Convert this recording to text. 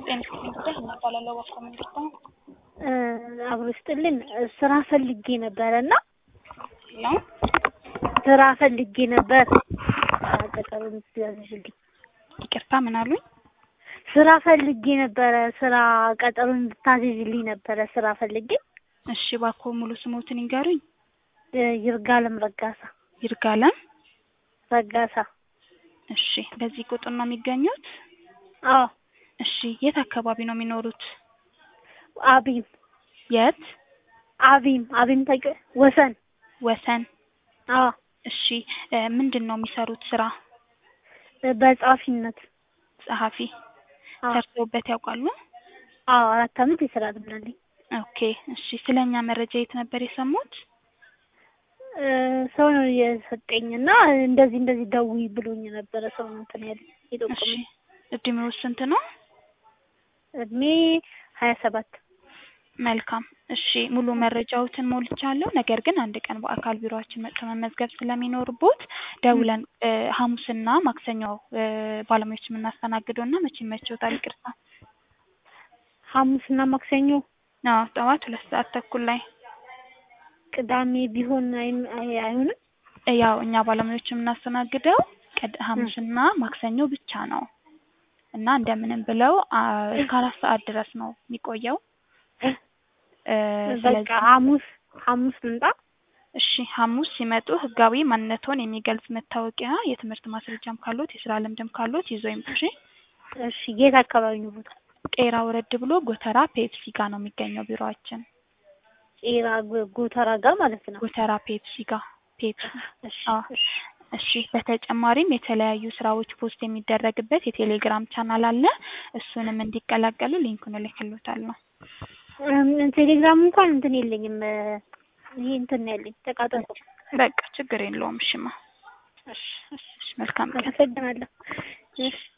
ጤና ጉዳይ እናባላለው ባኮ መንግስት ነው። አብሮ ስጥልን ስራ ፈልጌ ነበረ እና ነው ስራ ፈልጌ ነበር። ቀጠሮ እንድትያዝልኝ። ይቅርታ ምን አሉኝ? ስራ ፈልጌ ነበረ። ስራ ቀጠሮ እንድታዝልኝ ነበረ። ስራ ፈልጌ። እሺ ባኮ ሙሉ ስሞትን ይንገሩኝ። ይርጋለም ረጋሳ ይርጋለም ረጋሳ። እሺ በዚህ ቁጥር ነው የሚገኙት? አዎ እሺ የት አካባቢ ነው የሚኖሩት? አቢም የት? አቢም አቢም ታውቂ ወሰን ወሰን። አዎ እሺ ምንድን ነው የሚሰሩት ስራ? በጸሐፊነት ጸሐፊ። አዎ ሰርተውበት ያውቃሉ? አዎ አራት አመት የስራ ልምድ አለኝ። ኦኬ እሺ ስለኛ መረጃ የት ነበር የሰሙት? ሰው ነው የሰጠኝ እና እንደዚህ እንደዚህ ደውዪ ብሎኝ ነበረ። ሰው ነው እንትን ያለ እሺ የጠቆመኝ። እድሜው ስንት ነው? እድሜ ሀያ ሰባት መልካም እሺ ሙሉ መረጃዎትን ሞልቻለሁ። ነገር ግን አንድ ቀን በአካል ቢሮአችን መጥቶ መመዝገብ ስለሚኖርቦት ደውለን ሐሙስና ማክሰኞ ባለሙያዎች የምናስተናግደው እና መቼ ይመችዎታል? ይቅርታ ሐሙስና ማክሰኞ አዎ ጠዋት ሁለት ሰዓት ተኩል ላይ ቅዳሜ ቢሆን አይ- አይ- አይሆንም? ያው እኛ ባለሙያዎች የምናስተናግደው ቅድ- ሐሙስና ማክሰኞ ብቻ ነው እና እንደምንም ብለው አ- እስከ አራት ሰዓት ድረስ ነው የሚቆየው። እ በቃ ስለዚህ ሐሙስ ሐሙስ ልምጣ። እሺ ሐሙስ ሲመጡ ህጋዊ ማንነቶን የሚገልጽ መታወቂያ፣ የትምህርት ማስረጃም ካሎት የስራ ልምድም ካሎት ይዞ ይምጡ። እሺ እሺ የት አካባቢ ነው ቦታ? ቄራ ወረድ ብሎ ጎተራ ፔፕሲ ጋር ነው የሚገኘው ቢሮአችን። ቄራ ጎ- ጎተራ ጋር ማለት ነው። ጎተራ ፔፕሲ ጋር ፔፕሲ። እሺ አዎ እሺ እሺ በተጨማሪም የተለያዩ ስራዎች ፖስት የሚደረግበት የቴሌግራም ቻናል አለ። እሱንም እንዲቀላቀሉ ሊንኩን እልክልዎታለሁ። እም፣ ቴሌግራም እንኳን እንትን የለኝም። ይሄ እንትን ነው ያለኝ ተቃጠልኩ። በቃ ችግር የለውም። እሽማ እሺ እሺ እሺ መልካም ቀን። አመሰግናለሁ። እሺ